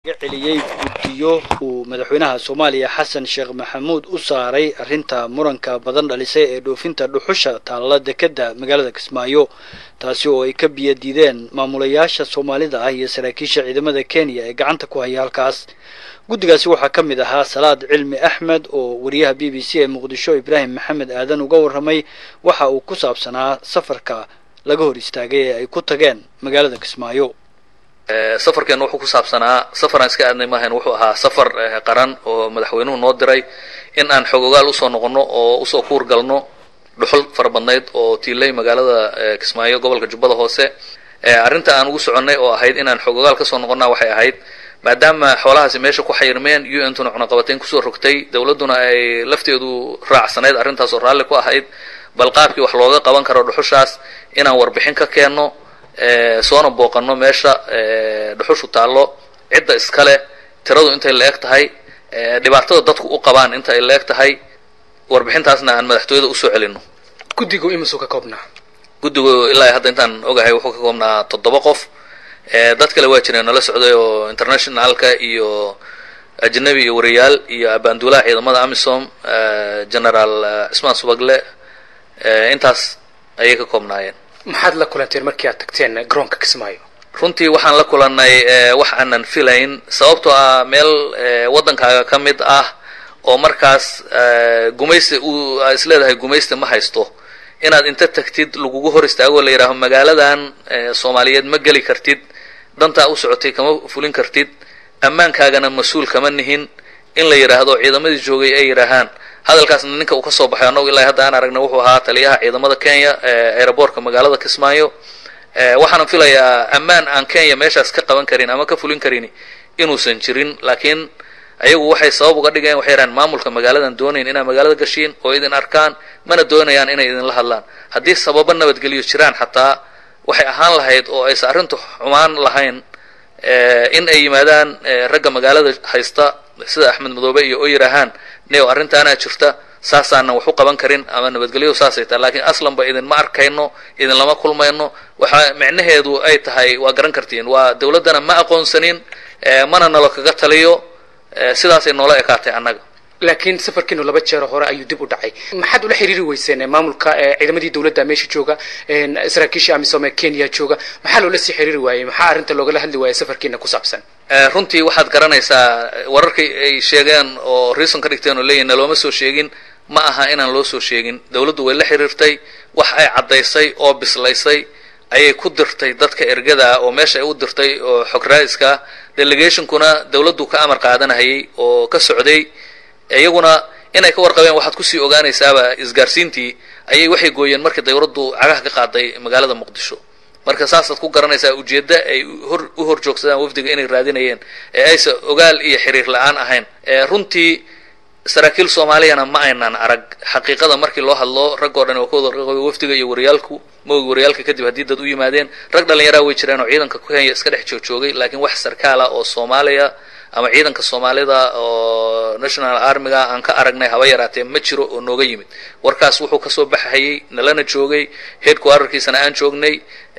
ga celiyey guddiyo uu madaxweynaha soomaaliya xasan sheekh maxamuud u saaray arrinta muranka badan dhalisay ee dhoofinta dhuxusha taalla dekedda magaalada kismaayo taasi oo ay ka biyo diideen maamulayaasha soomaalida ah iyo saraakiisha ciidamada kenya ee gacanta ku haya halkaas guddigaasi waxaa ka mid ahaa salaad cilmi axmed oo wariyaha b b c ee muqdisho ibraahim maxamed aadan uga warramay waxa uu ku saabsanaa safarka laga hor istaagay ee ay ku tageen magaalada kismaayo safarkeenna wuxuu ku saabsanaa safaraan iska aadnay maahayn wuxuu ahaa safar qaran oo madaxweynuhu noo diray in aan xogogaal usoo noqonno oo usoo kuur galno dhuxul fara badnayd oo tiilay magaalada kismaayo gobolka jubbada hoose arrinta aan ugu soconnay oo ahayd inaan xogogaal kasoo noqonnaa waxay ahayd maadaama xoolahaasi meesha ku xayirmeen u n tuna cunaqabatayn kusoo rogtay dowladduna ay lafteedu raacsanayd arrintaas oo raalli ku ahayd bal qaabkii wax looga qaban karo dhuxushaas inaan warbixin ka keenno soona booqanno meesha dhuxushu taallo cidda iskale tiradu intay la eg tahay dhibaatada dadku u qabaan inta ay la eg tahay warbixintaasna aan madaxtooyada usoo celinno guddigu imisuu ka koobnaa guddigu ilaa hadda intaan ogahay wuxuu ka koobnaa toddoba qof dad kale waa jireen nala socday oo internationalka iyo ajnabi iyo wariyaal iyo abaanduulaha ciidamada amisom generaal cismaan subagle intaas ayay ka koobnaayeen maxaad la kulanteen markii aad tagteen garoonka kismaayo runtii waxaan la kulannay wax aanan filayn sababtoo ah meel waddankaaga ka mid ah oo markaas gumaysta uu is leedahay gumaysta ma haysto inaad inta tagtid lagugu hor istaago la yidhaaho magaaladan soomaaliyeed ma geli kartid dantaa u socotay kama fulin kartid ammaankaagana mas-uul kama nihin in la yidhaahdo ciidamadii joogay ay yidhaahaan hadalkaasna ninka uu ka soo baxay annagu ilaa hadda aan aragna wuxuu ahaa taliyaha ciidamada kenya eeraboortka magaalada kismaayo waxaana filayaa ammaan aan kenya meeshaas ka qaban karin ama ka fulin karin inuusan jirin laakiin ayagu waxay sabab uga dhigeen waxay yidhahaan maamulka magaaladan doonayn inaad magaalada gashiin oo idin arkaan mana doonayaan inay idinla hadlaan haddii sababo nabadgelyo jiraan xataa waxay ahaan lahayd oo aysan arrintu xumaan lahayn in ay yimaadaan ragga magaalada haysta sida axmed madoobe iyo oo yidhaahaan neo arrintaanaa jirta saasaanan wax u qaban karin ama nabadgelyo saasay tahay lakiin aslanba idinma arkayno idinlama kulmayno waxa micnaheedu ay tahay waa garan kartiin waa dowladdana ma aqoonsanin mana nalo kaga taliyo sidaasay noola ekaatay annaga laakiin safarkiinu laba jeero hore ayuu dib u dhacay maxaad ula xiriiri weyseen maamulka ciidamadii dowladda meesha jooga saraakiisha amisom ee kenya jooga maxaa loola sii xiriiri waayey maxaa arrinta loogala hadli waayey safarkiina ku saabsan runtii waxaad garanaysaa wararkii ay sheegeen oo reason ka dhigteen oo leeyihin nalooma soo sheegin ma aha inaan loo soo sheegin dowladdu way la xiriirtay wax ay caddaysay oo bislaysay ayay ku dirtay dadka ergada oo meesha ay u dirtay oo xog raaiska delegationkuna dowladdu ka amar qaadanahayay oo ka socday iyaguna inay ka warqabeen waxaad kusii ogaanaysaaba isgaarsiintii ayay waxay gooyeen markii dawladdu cagaha ka qaaday magaalada muqdisho marka saasaad ku garanaysaa ujeeddo ay hor u hor joogsadaan wafdiga inay raadinayeen ee aysa ogaal iyo xiriir la-aan ahayn runtii saraakiil soomaaliyana ma aynaan arag xaqiiqada markii loo hadlo raggoo dhan waa ka wada wafdiga iyo wariyaalku maogi wariyaalka kadib haddii dad u yimaadeen rag dhallinyaraa way jireen oo ciidanka kenya iska dhex joogjoogay laakiin wax sarkaala oo soomaaliya ama ciidanka soomaalida oo national armiga aan ka aragnay haba yaraatee ma jiro oo nooga yimid warkaas wuxuu kasoo baxhayay nalana joogay headquarterkiisana aan joognay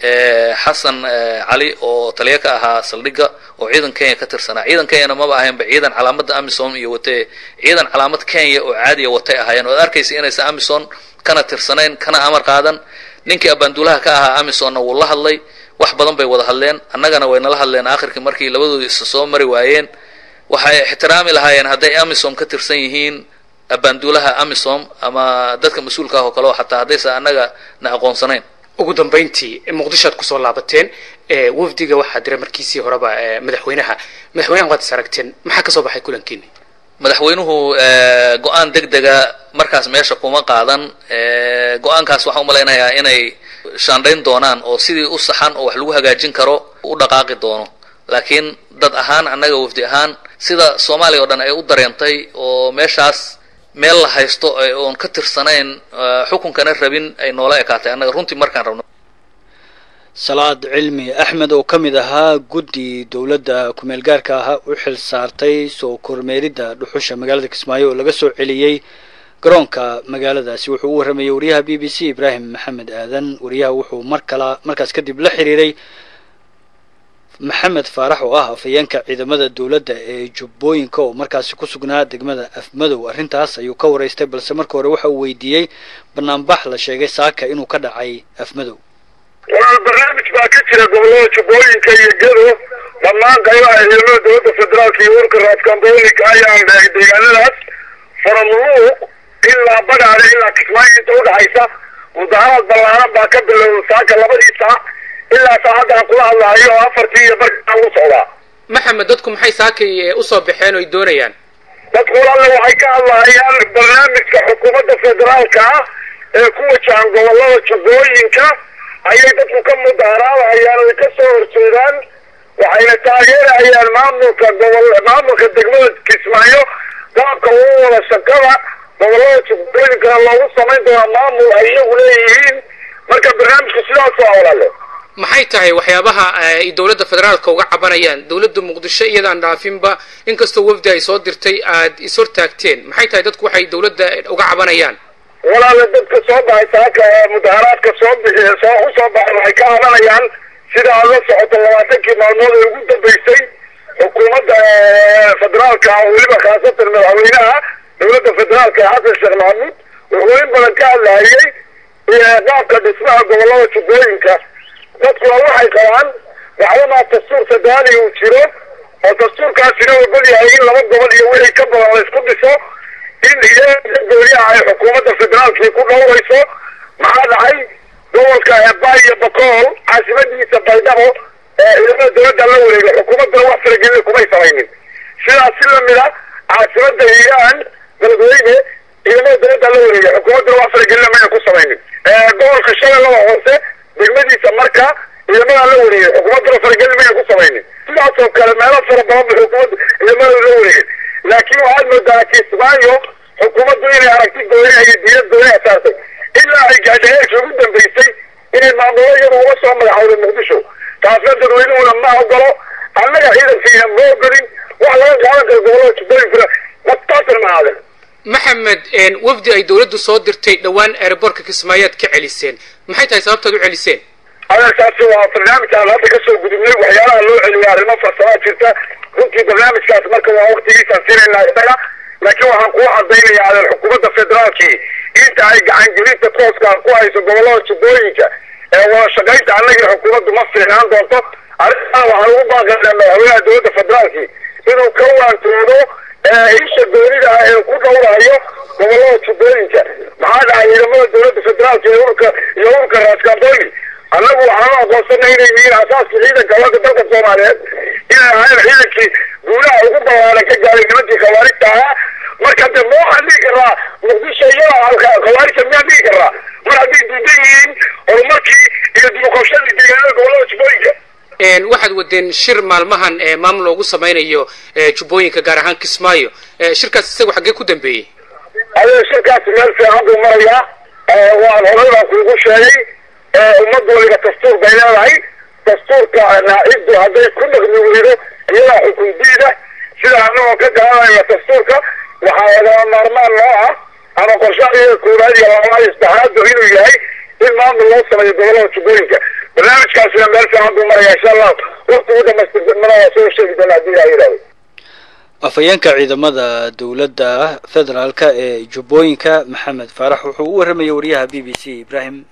xasan cali oo taliya ka ahaa saldhigga oo ciidan kenya ka tirsanaa ciidan kenyana maba ahaynba ciidan calaamadda amisom iyo watee ciidan calaamad kenya oo caadiya watay ahaayeen oad arkaysa inaysan amison kana tirsanayn kana amar qaadan ninkii abaanduulaha ka ahaa amisonna wuu la hadlay wax badan bay wada hadleen annagana way nala hadleen aakhirkii markii labadoodi isa soo mari waayeen waxay ixtiraami lahaayeen hadday amisom ka tirsan yihiin abaanduulaha amisom ama dadka mas-uulka ah oo kale oo xataa haddaysan annaga na aqoonsanayn ugu dambayntii muqdishoad kusoo laabateen wafdiga waxaa diray markiisii horeba madaxweynaha madaxweynaha waad is aragteen maxaa kasoo baxay kulankiini madaxweynuhu go-aan deg dega markaas meesha kuma qaadan go-aankaas waxaan umalaynayaa inay shaandhayn doonaan oo sidii u saxan oo wax lagu hagaajin karo u dhaqaaqi doono laakiin dad ahaan annaga wafdi ahaan sida soomaaliya o dhan ay u dareentay oo meeshaas meel la haysto oon ka tirsanayn xukunkana rabin ay noola ekaatay annaga runtii markaan rabno salaad cilmi axmed oo ka mid ahaa guddi dowladda kumeel gaarka ah u xil saartay soo kormeeridda dhuxusha magaalada kismaayo oo laga soo celiyey garoonka magaaladaasi wuxuu u warramayey wariyaha b b c ibraahim maxamed aadan wariyaha wuxuu mar kala markaas kadib la xiriiray maxamed faarax oo ah afhayeenka ciidamada dowladda ee jubbooyinka oo markaasi ku sugnaa degmada afmadow arrintaas ayuu ka waraystay balse marka hore waxa uu weydiiyey banaanbax la sheegay saaka inuu ka dhacay afmadow walaal barnaamij baa ka jira gobollada jubbooyinka iyo gedo dhammaan qaybaha ciidamada dowladda federaalka iyo urka raaskamboolika ayaan dhahay deegaanadaas faramuluuq ilaa badhaale ilaa kismaayo inta udhaxaysa mudaharaad ballaaran baa ka bilowda saaka labadii saac ilaa saacadda aan kula hadlahayo oo afartii iyo barkaa ugu socdaa maxamed dadku maxay saakay usoo baxeen oo ay doonayaan dadku walaale waxay ka hadlahayaan barnaamijka xukuumadda federaalka ah ee ku wajahan gobollada jubbooyinka ayay dadku ka mudaharaadahayaan oy ka soo horjeedaan waxayna taageerahayaan maamulka gobol maamulka degmada kismaayo qaabka ugu wada shaqada gobollada jubbooyinkana loogu samayn doonaa maamul ay iyagu leeyihiin marka barnaamijku sidaas waa walaale maxay tahay waxyaabaha ay dowladda federaalka uga cabanayaan dowladda muqdisho iyadaan dhaafinba inkastoo wafdi ay soo dirtay aad ishortaagteen maxay tahay dadku waxay dowladda uga cabanayaan walaale dadka soo baxay saaka ee mudaharaadka soo bixi soo u soo baxay waxay ka cabanayaan sida aad la socoto labaatankii maalmood ee ugu dambeysay xukuumadda federaalka oo weliba khaasatan madaxweynaha dowladda federaalka xasan sheekh maxamuud wuxuu in badan ka hadlahayay qaabka dhismaha gobollada jubbooyinka dadkuna waxay qabaan waxdamaa dastuur federaali uu jiro oo dastuurkaasina ogol yahay in laba gobol iyo wixii ka badan la isku dhiso in iyaga gooniyaha ay xukuumadda federaalkii ku dhowrayso maxaa dhacay gobolka eebaa iyo bakool caasimadiisa baydhabo ee ciidamada dowladda la wareegay xukuumadduna wax faragelina kumay samaynin sidaas si lamid a caasimadda hiiraan beledweyne ciidamada dowladda la wareegay xukuumadduna wax faragelina mayna ku samaynin gobolka shabeellada hoose degmadiisa marka ciidamadaa la wareegay xukuumadduna faragelin mayna ku samaynin sidaas oo kale meelo fara badan ba xukuumadda ciidamada la wareegay laakiin waxaad moodaa kismaayo xukuumaddu inay aragti gooniha iyo diinad gooniha saartay ilaa ay gaadhay heerkii ugu dambeysay inay maamulo iyadu uga soo magaxowday muqdisho taasna dadweynuhuna ma ogolo annaga ciidankiina ma ogolin wax laga qaadan karo gobollada jubbooyinkuna mataasan ma aadan maxamed wafdi ay dowladdu soo dirtay dhowaan aerobortka kismaayaad ka celiseen maxay tahay sababtaad u celiseen adeerkaasi waa barnaamij aan hadda kasoo gudubnay waxyaalaha loo celiya arrimo farsamaa jirta runtii barnaamijkaas marka waa waktigiisaan siinaynaa isaga laakiin waxaan kuu cadaynaya adeer xukuumadda federaalkii inta ay gacangelinta tooskaa ku hayso gobollada jubbooyinka ee wada shaqaynta annagii xukuumaddu ma fiicnaan doonto arrintaa waxaan ugu baaqaynaa madaxweynaha dowladda federaalkii inuu ka waantoodo isha goonida ah ee ku dhowrayo gobollada jubbooyinka maxaa dhacay ciidamada dowladda federaalka iyo urka iyo urka raaskamboni annagu waxaan u aqoonsanay inay yihiin asaaskii ciidanka wadda dalka soomaaliyeed inay ahayn ciidankii guulaha ugu ballaaran ka gaaray nimankii khawaarijta ahaa marka de ma waxaan dhihi karaa muqdisho iyada khawaarijta miyaan dhihi karaa mar hadday diidan yihiin horumarkii iyo dibuqabshadii deegaanada gobollada jubbooyinka waxaad wadeen shir maalmahan maamul loogu samaynayo jubbooyinka gaar ahaan kismaayo shirkaas isagu xaggee ku dambeeyey adee shirkaasi meel fiican buu marayaa waan horay baan kuugu sheegay ummad waliba dastuur bay leedahay dastuurka naaciddu hadday ku dhaqmi weydo iyadaa xukun diida sida annagoo ka garanayna dastuurka waxaa lagama maarmaan noo ah ama qorshaha koowaad iyo labaad iyo saddexaadba inuu yahay in maamul loo sameeyo gobollada jubbooyinka barnaamijkaasina meel fiican buu maraya insha allah wakti ugu dhamaystirmana waa soo sheegi doona haddii laa yidhahdo afhayeenka ciidamada dowladda federaalka ee jubbooyinka maxamed faarax wuxuu u warramayay wariyaha b b c ibraahim